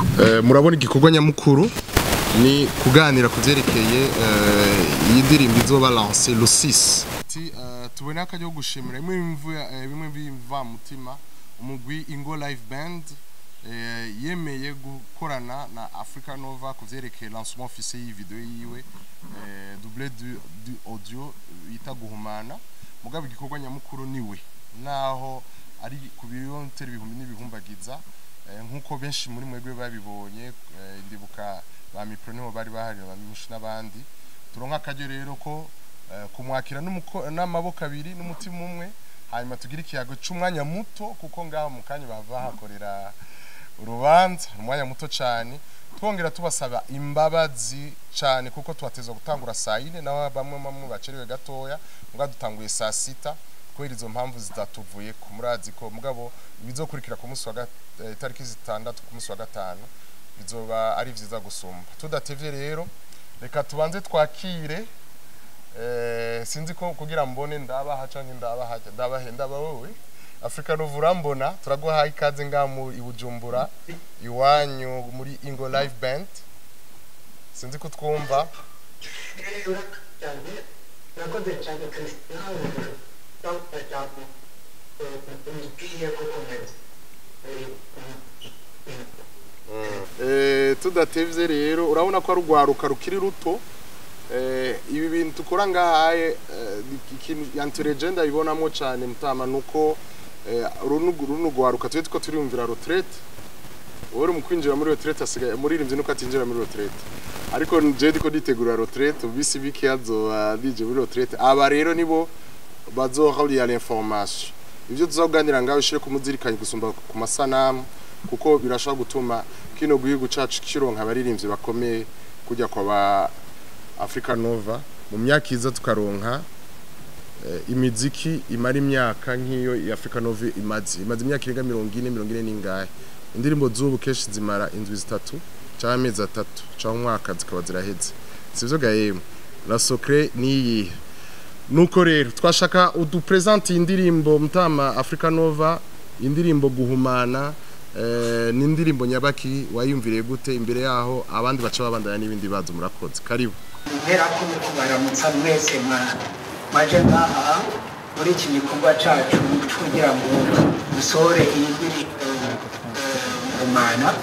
Eh, murabona igikorwa nyamukuru ni kuganira ku byerekeye eh, iyi ndirimbo izoba lance le 6 tubone akajya ko gushimira bimwe bimvuye eh, bimwe biva mutima umugwi Ingo Live Band eh, yemeye gukorana na Africa Nova ku byerekeye lancement officiel y'iyi video yiwe eh, doublé du, du audio yita guhumana mugabo igikorwa nyamukuru niwe naho ari ku birontera ibihumbi n'ibihumbagiza Eh, nk'uko benshi muri mwebwe babibonye eh, ndibuka ba mipro niho bari bahari ba mishi n'abandi turonka akaryo rero ko eh, kumwakira n'umuko- n'amaboko abiri n'umutima umwe hanyuma tugira ikiyago c'umwanya muto kuko ngaho mu kanya bava hakorera urubanza umwanya muto cyane twongera tubasaba imbabazi cyane kuko tubateza gutangura saa yine naho bamwe bamwe bacerewe gatoya mbwa dutanguye saa sita kubera izo mpamvu zitatuvuye ku murazi ko mugabo ibizokurikira ku munsi wa gat- eh, itariki zitandatu ku munsi wa gatanu bizoba ari vyiza gusumba tudatevye rero reka tubanze twakire eh, sinzi ko kugira mbone ndabaha canke ndabaha ndabahe ndaba wowe Afrika Nova urambona turaguhaye ikaze ngaha mu ibujumbura iwanyu muri Ingo Live Band sinzi ko twumva cyane nakoze cyane christian dr cyane umupira gukomeza Eh, tudatevye rero urabona ko ari urwaruka rukiri ruto Eh, ibi bintu tukora ngahaye eh, ikintu yanturegenda ibonamo cyane mutama nuko eh, runo runo rwaruka twe tuko turiyumvira retraite uri mu kwinjira muri retraite asigaye muririmbyi nuko atinjira muri retraite ariko je ndiko nditegura retraite ubisi biki azoba dije muri retraite aba rero nibo bazohariya l'information ibyo tuzaganira ngaho ishire kumuzirikanye gusumba ku masanamu kuko birashobora gutuma kino gihugu cacu kironka abaririmbyi bakomeye kujya kwa ba Africa Nova mu myaka iza tukaronka eh, imiziki imara imyaka nk'iyo ya Africa Nova imaze imaze imyaka irenga mirongo ine mirongo ine n'ingahe indirimbo z'ubu kenshi zimara indwi zitatu cyangwa amezi atatu cyangwa umwaka zikaba ziraheze sivyo ga yemwe la secret niyi nuko rero twashaka udupresente iyi ndirimbo mutama Africa Nova indirimbo guhumana eh, ni indirimbo nyabaki wayumviriye gute imbere yaho abandi baca babandanya n'ibindi bibazo murakoze karibu mpera ko mu kubaramutsa mwese mwa- mwaje ngaha muri iki gikorwa cacu kugira ngo dusohore iyi ndirimbo umana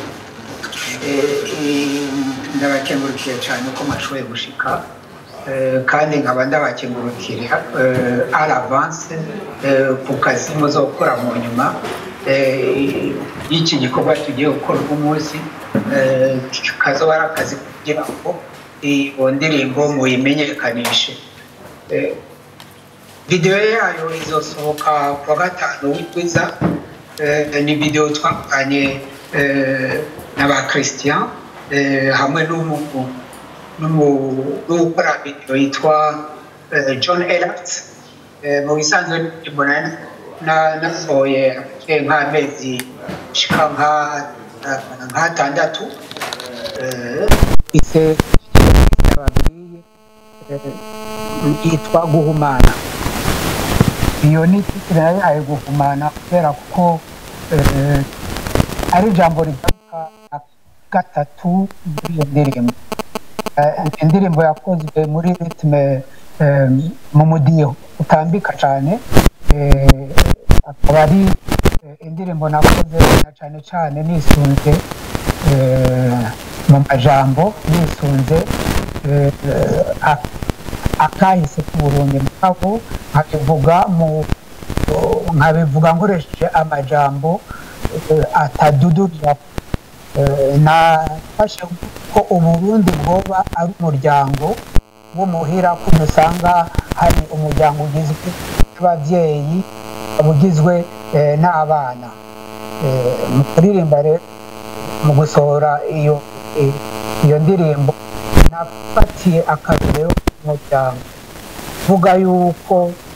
ndabakengurukiye cyane ko mwashoboye gushika Eh, kandi nkaba ndabakengurukira eh, à l'avance eh, ku kazi muzokora mu nyuma eh, y'iki gikorwa tugiye gukora uno munsi eh, kazoba ari akazi kugira ngo iyo ndirimbo muyimenyekanishe Eh, videwo yayo izosohoka kuwa gatanu w'itwiza Eh, ni videwo twakoranye eh, na ba christian eh, hamwe n'umu- n'umu- n'ukora videwo yitwa eh, john elert mu bisanzwe ndirimbo nari na- nasohoye afite nk'amezi shika nka- nk'atandatu Eh, ise babwiye eh, yitwa guhumana iyo ni titire yayihaye guhumana kubera ko eh, ari ijambo rigaruka na gatatu muri iyo ndirimbo Eh, indirimbo yakozwe muri ritme eh, mu mudiho utambika cyane eh, akaba ari eh, indirimbo nakoze na cyane cyane nisunze eh, mu majambo nisunze eh, ak- akahise k'uburundi mugabo nkabivuga mu nkabivuga nkoresheje amajambo eh, atadudurira Eh, nafashe ko uburundi bwoba ari umuryango w'umuhira ko dusanga hari umuryango ugizwe n'ababyeyi ugizwe eh, n'abana Eh, mu kuririmba rero mu gusohora iyo eh, iyo ndirimbo nafatiye akarorero k'umuryango vuga yuko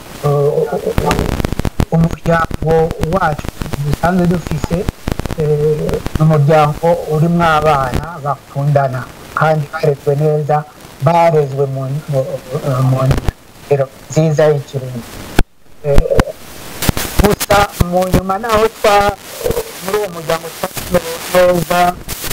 eh, umuryango wacu dusanzwe dufise eh, ni umuryango urimo abana bakundana kandi barezwe neza barezwe mu mu- mu ndero nziza y'ikirundi Eh, gusa mu nyuma naho twa muri uwo muryango twamerewe neza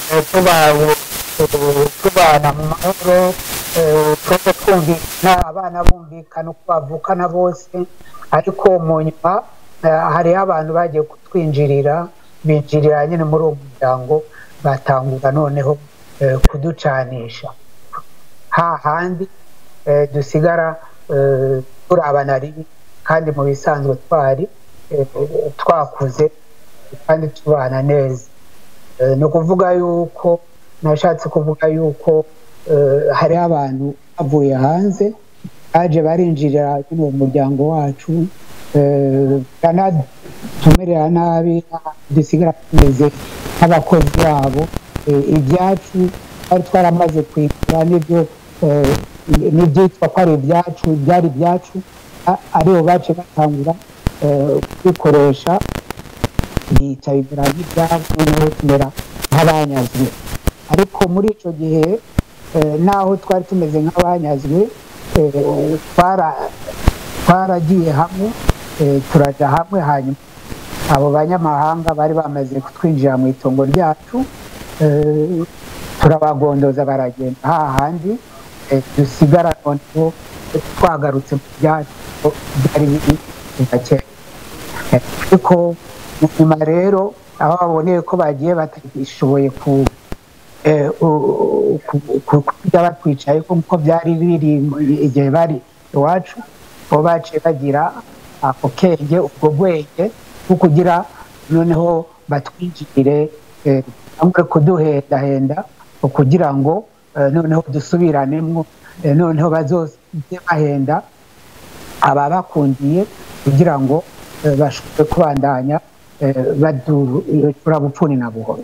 eh, tubawe eh, tubana mu mahoro eh, twese twumvikana abana bumvikana uko bavukana bose ariko mu nyuma eh, hariho abantu bagiye kutwinjirira binjirira nyine muri uwo muryango batangura noneho eh, kuducanisha hahandi eh, dusigara eh, turabana ribi kandi mu bisanzwe twari eh, twakuze kandi tubana neza Eh, ni ukuvuga yuko nashatse kuvuga yuko eh, hariho abantu bavuye hanze baje barinjirira nyine uwo muryango wacu eh, banatumerera nabi dusigara tumeze nk'abakozi babo Eh, ibyacu twari twaramaze kwigura n'ibyo eh, n'ibyitwa ko ari ibyacu byari ibyacu a- aribo bace batangura eh, kubikoresha bica bimera nk'ibyabo noneho tumera nk'abanyazwe ariko muri icyo gihe eh, naho twari tumeze nk'abanyazwe eh, twara- twaragiye hamwe eh, turaja hamwe hanyuma abo banyamahanga bari bamaze kutwinjira mu itongo ryacu eh, turabagondoza baragenda hahandi eh, dusigara noneho twagarutse mu byacu byari biri kuva kera Eh, ariko mu nyuma rero aho baboneye ko bagiye batashoboye ku eh, u- ku- ku- kujya batwicaye kuko byari biri mu- igihe bari iwacu bo baciye bagira ako kenge ubwo bwenge bwo kugira noneho batwinjirire eh, bamwe kuduhendahenda kugira ngo eh, noneho dusubiranemo eh, noneho bazoze bahenda ababakundiye kugira ngo eh, bashobore kubandanya eh, badura bupfuni na buhoro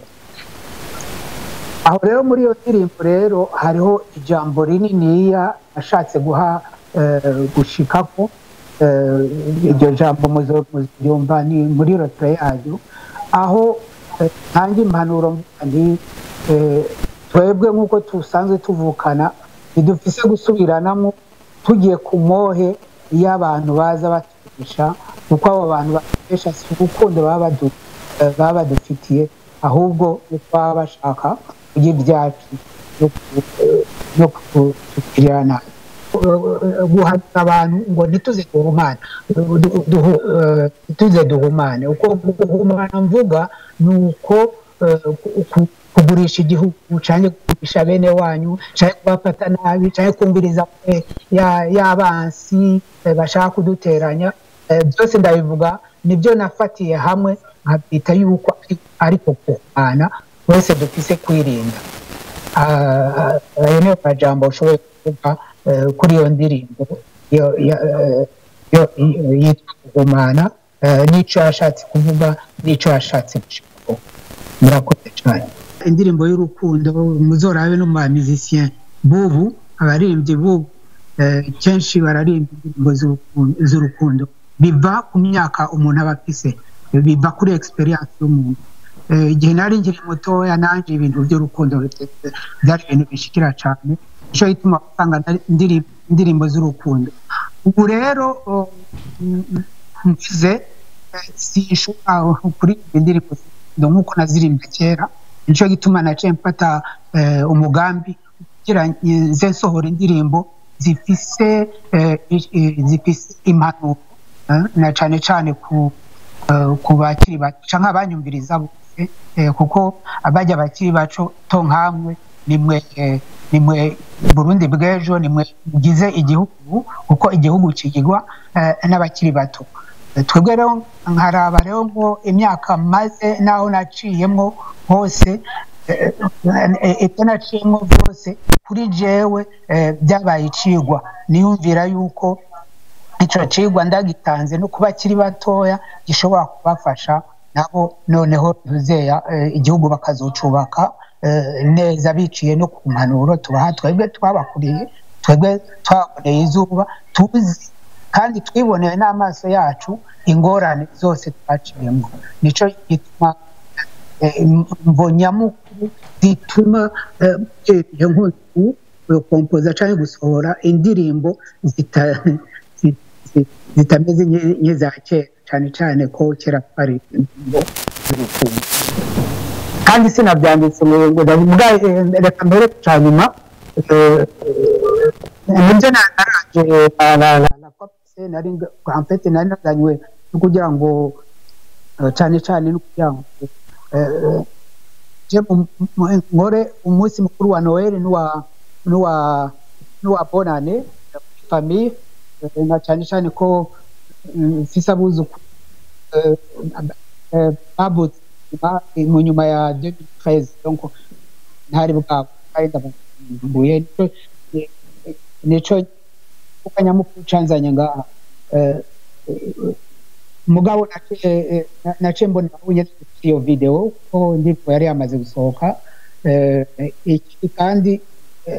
aho rero muri iyo ndirimbo rero hariho ijambo rininiya ashatse guha eh, gushikako eh, iryo jambo muzo- muryumva ni muri rotere yayo aho eh, ntanga impanuro mvuga nti eh, twebwe nk'uko dusanzwe tuvukana ntidufise gusubiranamo tugiye ku mohe iyo abantu baza batugisha kuko abo bantu bakoresha si urukundo baba badu- eh, baba badufitiye ahubwo ni baba bashaka kurya ibyacu no ku- eh, no kutugirira nabi guhanura abantu ngo ntituze duhumane du- duhu- eh, ntituze duhumane uko guhumana mvuga ni uko eh, ku- ku- kugurisha igihugu cyangwa kugurisha bene wanyu cyangwa kubafata nabi cyangwa kumviriza eh, ya- y'abansi eh, bashaka kuduteranya Eh, byose ndabivuga nibyo nafatiye hamwe nkabyita yuko ari- ariko kuhana wese dufise kwirinda Ah, ayo niyo majambo ushoboye kuvuga eh, kuri iyo ndirimbo yo- ya- eh, yo- yitwa kugumana eh, n'icyo yashatse kuvuga n'icyo yashatse gushikaho murakoze cyane indirimbo y'urukundo muzorabe no mu bamizisiyen bubu abaririmbyi bubu eh, kenshi bararimba indirimbo z'urukundo- z'urukundo biva ku myaka umuntu aba afise biva kuri experience y'umuntu Eh, igihe nari nkiri mutoya nanje ibintu by'urukundo bitetse byari ibintu bishikira cyane nicyo gituma usanga nari- ndiri- indirimbo z'urukundo ubu rero oh, mm, mvuze eh, sinshobora kuririmba indirimbo z'urukundo nk'uko nazirimbye kera nicyo gituma naciye mfata eh, umugambi kugira nze nsohora indirimbo zifise eh, i- i- zifise impanuro eh, na cyane cyane ku eh, ku bakiri bato canke abanyumviriza bose eh, kuko abajya bakiri baco to nkamwe nimwe eh, nimwe Burundi bw'ejo nimwe mugize igihugu kuko igihugu kigirwa eh, n'abakiri bato Eh, twebwe rero nkaraba rero ngo imyaka maze naho naciyemwo hose eh, eh, ibyo naciyemwo byose kuri jewe eh, byabaye icigwa niyumvira yuko icyo cigwa ndagitanze no kuba bakiri batoya gishobora kubafasha nabo noneho tuzeya eh, igihugu bakazocubaka eh, neza biciye no ku mpanuro tubaha twebwe twabakuriye twebwe twaboneye izuba tuzi kandi twiboneye n'amaso yacu ingorane zose twaciyemo nico gituma eh, imvo nyamukuru zituma eh, iyo nkuru kompoza cyangwa gusohora indirimbo zita zi- zi- zitameze nke- nk'iza kera cyane cyane ko kera twari indirimbo z'urukundo kandi sinabyanditse ngo ngo ndavuga eh, reka mbere cya nyuma eh, eh, nibyo na- naranje la- la- la- la copse nari nga- en fait nari nazanywe no kugira ngo eh, cyane cyane no kugira ngo eh, je mu- mu- nkore umunsi mukuru wa noel n'uwa n'uwa n'uwa bonane famille eh, na cyane cyane ko mm, mfise abuzukuru eh, eh, bavutse nyuma- mu nyuma ya 2013 donc ntari bwabo kandi ndambuye nico eh, eh, nico kuko nyamukuru canzanye ngaha Eh, eh, mugabo nace- eh, na- naciye mbona unye iyo video ko ndirimbo yari yamaze gusohoka Eh, eh, ikindi kandi eh,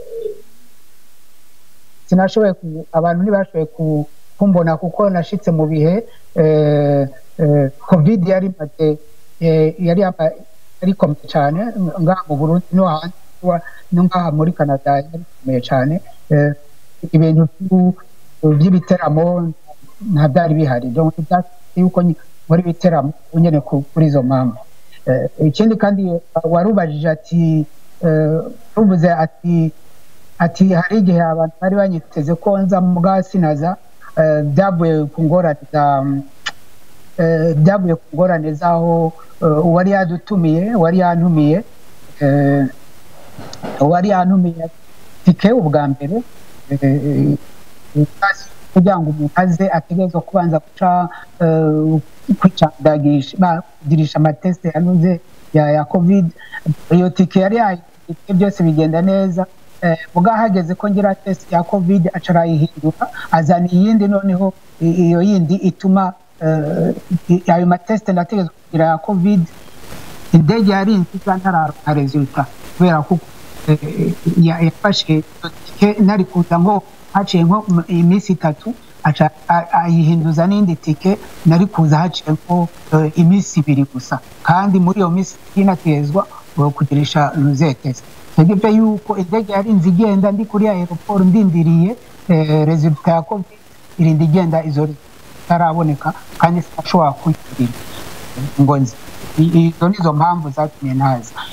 sinashoboye ku- abantu ntibashoboye ku- kumbona kuko nashitse mu bihe eh, eh, covid yari imaze eh, yari yama- yari ikomeye cyane ngaha mu burundi no hanze wa- no ngaha muri canada yari ikomeye cyane Eh, ibintu by'u- by'ibiteramo nta byari bihari donc byasabye yuko nyi- muri ibiteramo nyine ku- kuri izo mpamvu Eh, ikindi kandi warubajije ati eh, ruvuze ati ati hari igihe abantu bari banyiteze ko nza mu bwa sinaza eh, byavuye ku ngorane za eh, byavuye ku ngorane z'aho eh, uwari yadutumiye uwari yantumiye eh, uwari yantumiye tike ubwa mbere eh, basi kugira ngo umuntu aze ategerezwa kubanza guca eh, kwicandagisha bagirisha amatesite yanuze ya ya covid iyo tike yari yayitike byose bigenda neza eh, ubwo hageze ko ngira test ya covid aca arayihindura azana iyindi noneho i- iyo yindi ituma eh, i- ayo matesite ndategerezwa kugira ya covid indege yari nziza ntararonka resulta kubera ko eh, ya- yafashe iyo tike nari kuza ngo haciye nko mu- iminsi itatu aca a- ayihinduza n'indi tike nari kuza haciye nko eh, iminsi ibiri gusa kandi muri iyo minsi inategezwa kugirisha nuzetesi ntegevye yuko indege yari nzi igenda ndi kuri aeroport ndindiriye eh, resulta ya covid irinda igenda izo itaraboneka kandi sinashobora kuyigirira ngo nzi I- izo nizo mpamvu zatumye ntaza